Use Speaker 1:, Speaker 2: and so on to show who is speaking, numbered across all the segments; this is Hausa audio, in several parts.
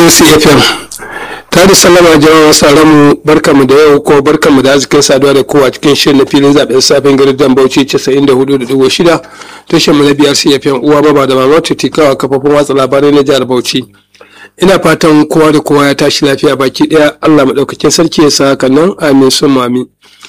Speaker 1: acfm ta da sallama jama'a sauran mu barkamu da yau ko barkamu da arzikin saduwa da kowa cikin shirin na filin zaben safin garin bauchi 94.6 tashar mu na biyar cfm uwa baba da mama tikawa kafafun watsa labarai na jihar bauchi ina fatan kowa da kowa ya tashi lafiya baki daya allah maɗaukakin sarki ya sa hakan nan amin sun amin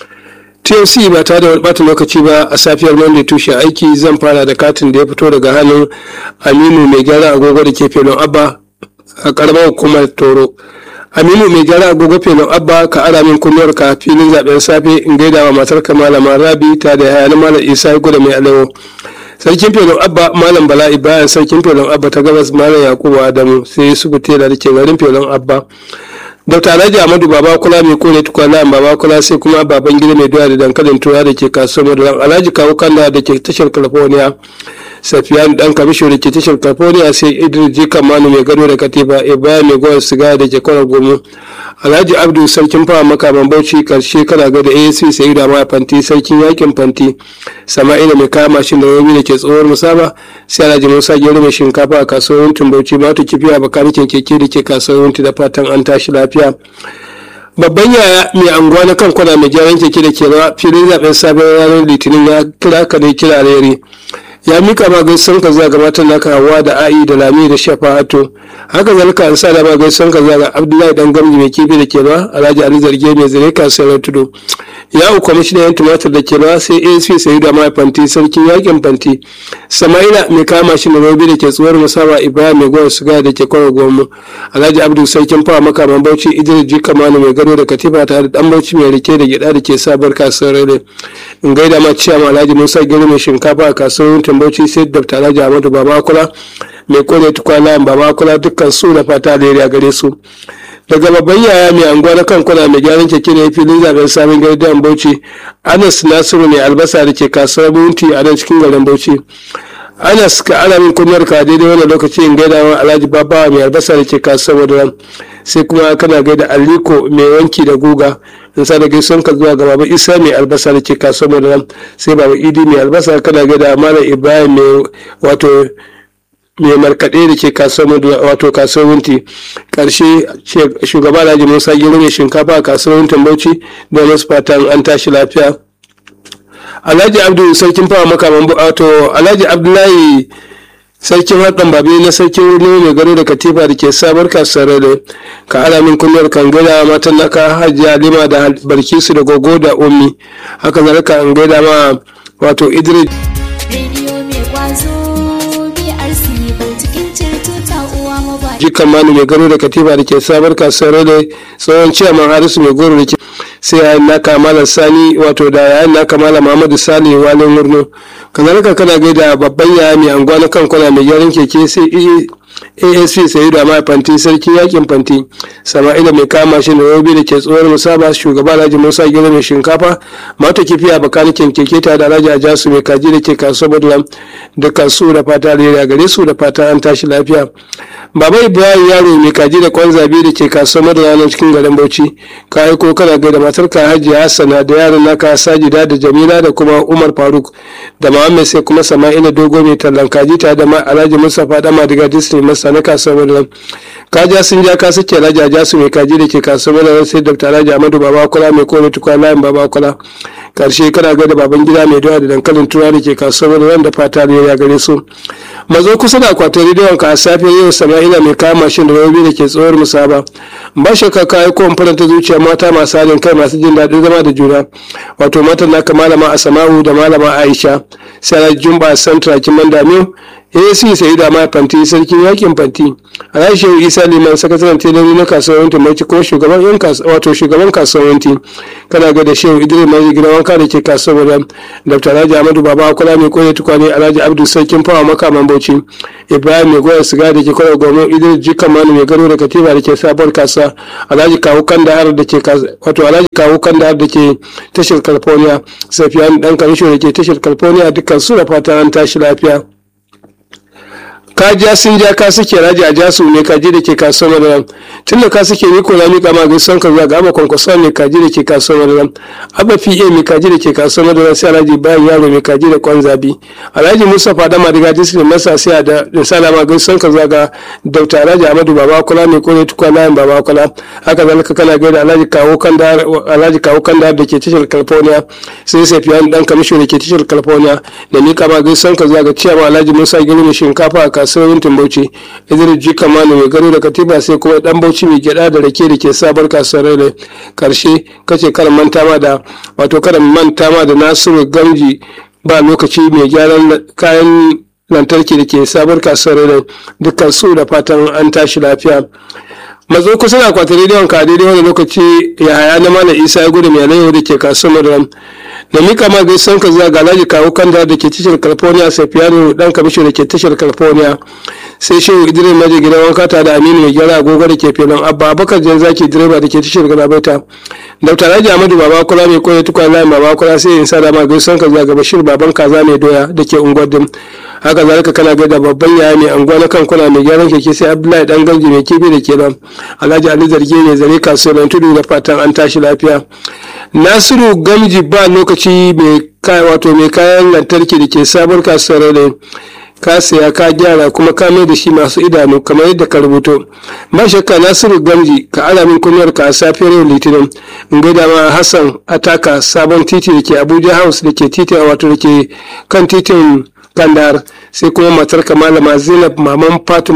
Speaker 1: TLC ba tare da bata lokaci ba a safiyar Monday tushe aiki zan fara da katin da ya fito daga hannun Aminu mai gyara agogo da ke felon Abba a karamar hukumar Toro. Aminu mai gyara agogo felon Abba ka ara min kunnuwar ka filin zaben safe in gaida wa matar ka malama Rabi ta da hayani malam Isa Guda mai alewo. Sarkin felon Abba malam Bala'i bayan sarkin felon Abba ta gabas malam Yakubu Adamu sai su Tela da ke garin felon Abba. Dr. Alhaji Ahmadu Baba Kula mai kone tukwana Baba Kula sai kuma baban gida mai doya da dankalin tura da ke kasuwar Maduran Alhaji Kawu Kanda da ke tashar California. Safiyan dan kamisho da ke tashar California sai Idris Jika Manu mai gado da Katifa Ibrahim mai gowar siga da ke kwanar gomu. Alhaji Abdu sarkin fawa makaman Bauchi karshe kana ga da ASC sai da ma fanti sarkin yakin fanti. Sama'ila mai kama mashin da wani da ke tsohuwar musaba sai Alhaji Musa Gero mai shinkafa a kasuwar Bauchi ma ta kifiya bakanikin keke da ke kasuwar da fatan an tashi lafiya. babban yaya mai anguwa na kan kwana mai gyaran keke da ke rawa filin zaben sabon ranar litinin ya kira ka ne kira rere ya mika ma gaisan ka zuwa ga matan naka hawa da a'i da lami da shafa'atu haka zalika an sa da ma gaisan ka zuwa ga abdullahi dan gamji mai kifi da ke rawa alhaji ali zarge mai zare kasuwar tudu ya uku kwamishinan yan tumatir da ke rawa sai asp sayi da mai fanti sarkin yakin fanti sama'ila mai kama shi robi da ke tsuwar musaba ibrahim mai gwar suga da ke kwanar gomu alhaji abdu sarkin fawa makaman bauchi idris jika manu mai gado da katifa tare da dan bauchi mai rike da gyada da ke sabar kasuwar rere in gaida ma ciyama alhaji musa gero mai shinkafa a kasuwar bauchi sai dr alhaji ahmadu babakula mai kone tukwana babakula dukkan su da fata da gare su daga babban yaya mai anguwa na kan kwana mai gyaran keke ne filin zaben sabon gidan bauchi anas nasiru mai albasa da ke kasuwar bunti a nan cikin garin bauchi anas ka ana min kunyar ka daidai wannan lokaci in gaida wa alhaji babawa mai albasa da ke kasuwar madaran sai kuma kana gaida aliko mai wanki da guga in sa da gaison ka zuwa ga baba isa mai albasa da ke kasuwar madaran sai baba idi mai albasa kana gaida malam ibrahim mai wato mai markaɗe da ke kasuwar wato kasuwar wunti ƙarshe shugaba alhaji musa gero mai shinkafa a kasuwar wuntin bauchi da masu fatan an tashi lafiya alhaji abdu sarkin fawa makaman wato alhaji abdullahi sarkin haɗin babi na sarkin wuri mai gado da katifa da ke sabar kasuwar da ka alamin kunyar kan gaida matan naka hajiya lima da barkisu da gogo da ummi haka zalika an gaida ma wato idris jikan manu mai gado da katifa da ke sabar kasuwar da tsohon ciyaman harisu mai goro da ke sai yayin naka malam sani wato da yayin naka malam muhammadu sali wani murno kazalika kana gaida babban yaya mai anguwa na kan kwana mai gyaran keke sai asp sai da ma fanti sarki yakin fanti sama'ila mai kama shi da robi da ke tsohuwar musaba shugaba alhaji musa gero mai shinkafa mata kifiya bakanikin keke ta da alhaji ajasu mai kaji da ke kasuwar badlam dukkan su da fata da gare su da fata an tashi lafiya baba ibrahim yaro mai kaji da kwan zabe da ke kasuwar madara cikin garin bauchi ka aiko kana gaida matar ka hajiya hassana da yaran naka sajida da jamila da kuma umar faruk da muhammed sai kuma sama'ila dogo mai tallan kaji ta da alhaji mustapha dama daga disney masa na kasuwar madara kaja sun ja ka suke alhaji ajasu mai kaji da ke kasuwar madara sai dr alhaji amadu babakula mai kone tukwa layin babakula karshe kana ga da baban gida mai dawa da dankalin tura da ke kasuwar madara da fata da ya gare su mazo kusa da akwatin rediyon ka a safe yau sama'ila mai kama mashin da rabi da ke tsohuwar musaba ba shakka ka yi kowane faranta zuciya mata masu halin kai masu jin daɗin zama da juna wato matan naka malama asama'u da malama aisha sai jumba santra kiman damiu ac sai da mai fanti sarkin yakin fanti alhaji isa liman sakataren telori na kasuwanci mai kuma shugaban yan wato shugaban kasuwanci kana ga da shehu idris mai gidan wanka da ke kasuwar da dr alhaji ahmadu baba kula mai koya tukwane alhaji abdul sarkin fawa makaman bauchi ibrahim mai goya siga da ke kwanar gwamnan idris jikan manu mai garo da katiba da ke sabuwar kasuwa alhaji kawu kandahar da ke wato alhaji kawu kandahar da ke tashar california safiyan dan kamisho da ke tashar california dukkan su da fatan an tashi lafiya ka ja sun ja ka suke raji a jasu mai kaji da ke kasuwar madaram tun da ka suke ni ko na miƙa ma gaisuwan ka zuwa ga abba kwankwasa mai kaji da ke kasuwar madaram abba pa mai kaji da ke kasuwar madaram sai alhaji bayan yaro mai kaji da kwan zabi alhaji mustapha da madiga disney masa sai da insala ma gaisuwan ka zuwa ga dauta alhaji amadu baba kula mai kore tukwa layin baba kula haka zalika kana gaida alhaji kawo kanda alhaji kawo kanda da ke tashar california sai sai fiyan dan kamishin da ke tashar california da miƙa ma gaisuwan ka zuwa ga ciyama alhaji musa girmi shinkafa a kasuwar bauchi idris ji kamanu mai gado da katiba sai kuma dan bauchi mai gyada da rake da ke sabar kasuwar rai karshe kace karan manta ma da wato karan manta ma da nasiru gamji ba lokaci mai gyaran kayan lantarki da ke sabar kasuwar rai dukkan su da fatan an tashi lafiya mazo kusa da akwatin rediyon ka daidai wani lokaci ya haya na mana isa ya gudu mai alayyahu da ke kasuwar ram da mika ma gaisan ka zuwa ga alhaji kawo kanda da ke tashar california safiyanu dan kamisho da ke tashar california sai shehu idris maji gidan wanka ta da aminu mai gyara agogo da ke filin abba abakar jan zaki direba da ke tashar galabaita dr alhaji amadu baba kula mai koya tukwan layin baba kula sai in sa da ma gaisan ka zuwa ga bashir baban kaza mai doya da ke unguwar dim haka zalika kana gaida babban yaya mai anguwa na kan kuna mai gyaran keke sai abdullahi dan ganji mai kifi da ke nan alhaji ali zarge ne zare kasuwar tudu da fatan an tashi lafiya nasiru gamji ba lokaci mai wato mai kayan lantarki da ke sabuwar kasuwar ne ka saya ka gyara kuma ka mai da shi masu idanu kamar yadda ka rubuto ba shakka nasiru gamji ka ala min kunyar ka a safiyar yau litinin in gaida ma hassan ataka sabon titi da ke abuja house da ke titin wato da ke kan titin kandar sai kuma matar malama zainab maman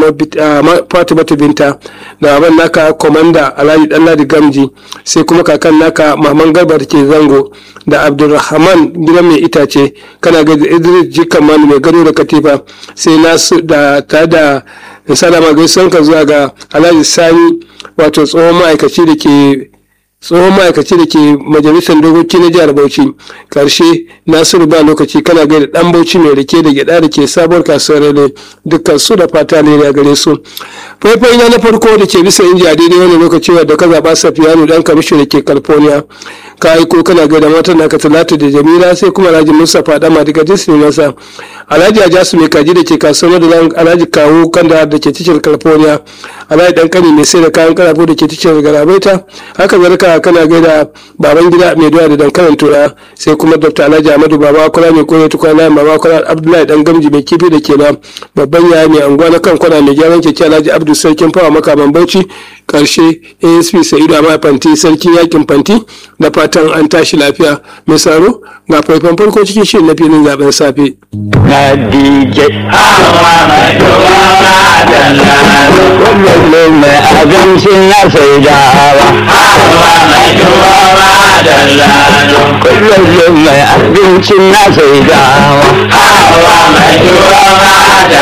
Speaker 1: fatima binta da baban naka komanda alhaji danladi gamji sai kuma kakan naka maman garba da ke zango da abdulrahman gidan mai itace kana ga idris jikan manu mai gado da katifa sai nasu da ta da salama gaisuwan ka zuwa ga alhaji sani wato tsohon ma'aikaci da ke tsohon ma'aikaci da ke majalisar dokoki na jihar bauchi karshe nasiru ba lokaci kana gaida dan bauchi mai rike da gyada da ke sabuwar kasuwar rele dukkan su da fata ne a gare su faifai na na farko da ke bisa inji a daidai wani lokaci wadda ka zaɓa safiyanu dan kamishin da ke california ka aiko kana gaida matan naka talatu da jamila sai kuma alhaji mustapha dama daga disney masa alhaji ajasu mai kaji da ke kasuwar da alhaji kawo kanda da ke tashar california alhaji dan kani mai sai da kayan karafo da ke tashar garabaita haka zarka kana gaida baban gida mai doya da dankalin tura sai kuma dr alhaji ahmadu baba kula mai kore tukwa layin baba kula abdullahi dan gamji mai kifi da ke na babban yaya mai anguwa na kan kwana mai gyaran keke alhaji abdu sarkin fawa makaman bauchi karshe asp sa'idu amma fanti sarkin yakin fanti da fatan an tashi lafiya mai saro ga faifan farko cikin shirin na filin zaben safe.
Speaker 2: Nadije hawa mai tuwa da kullum mai abincin na sai dawa. Hawa mai tuwa da kullum mai abincin na sai dawa. Hawa mai tuwa da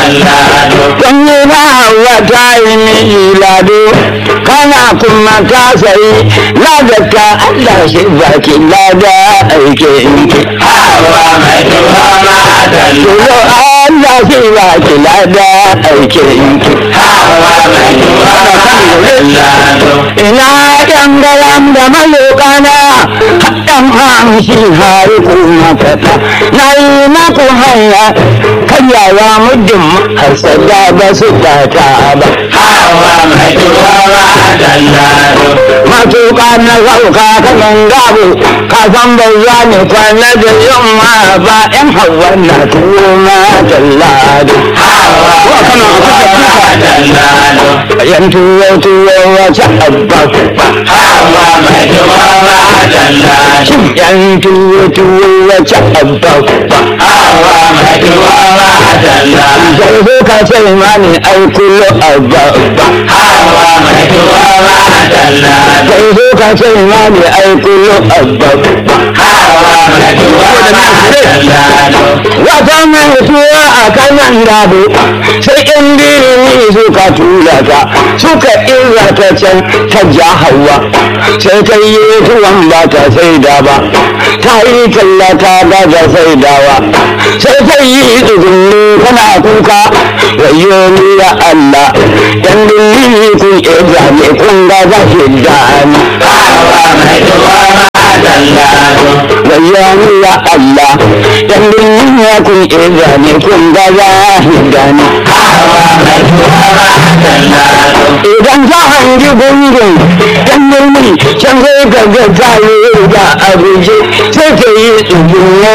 Speaker 2: Kun yi na hawa ta yi miji lado, kana kuma ka sayi na zaka Allah shi baki lada aikinki. Hawa mai tuwa Tuzo Allah shi ba ki lada aikinki. Hawa mai tuwa Ina ɗan garam da malokana, haɗan hamshi hari kuma kaɗa. Na yi maku hanya, karyawa muddin hasada ba su data ba. Hawa mai tuwa Matuƙa na sauka kanan gabo, ka san ba za ni kwana da yamma ba ‘yan hawa na tuwo ma tallado. Hawa kana a yan tuwo tuwo wace abba Hawa mai tuwo ma tallado. Yan tuwo tuwo wace abba Hawa mai tuwo ma tallado. Zai zo ka sai mani ai kullo abba Hawa mai tuwo ma tallado. Zai zo ka sai mani ai kullo abba Hawa mai tuwo ma tallado. Wata mai tuwa a kanan gado sai in birni suka tura ta suka irra ta can ta ja hawa sai ta yi tuwon ba ta saida ba ta yi talla ta ga ta saidawa sai ta yi tsugunni tana kuka wayo ni ya Allah yan dilli kun irra ne kun ga za ki dani. Hawa mai tuwa Bayyani ya Allah, dan duniya kun iya ne kun ga zahidani. Idan ka hangi gungun dan murmi can sai ka ga tayi ga abuje sai ka yi tsugun